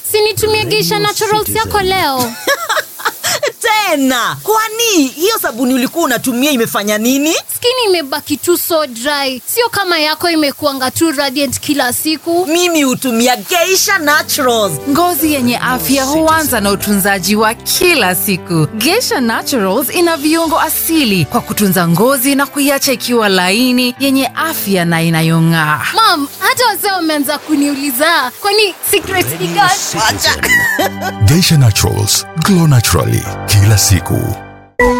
sinitumie geisha naturals yako leo tena kwani hiyo sabuni ulikuwa unatumia imefanya nini skini imebaki tu so dry sio kama yako imekuanga tu radiant kila siku mimi hutumia geisha naturals Ngozi yenye afya huanza na utunzaji wa kila siku. Geisha Naturals ina viungo asili kwa kutunza ngozi na kuiacha ikiwa laini, yenye afya na inayong'aa. mam hata wazee wameanza kuniuliza kwani secret ni gani Geisha Naturals, glow naturally kila siku.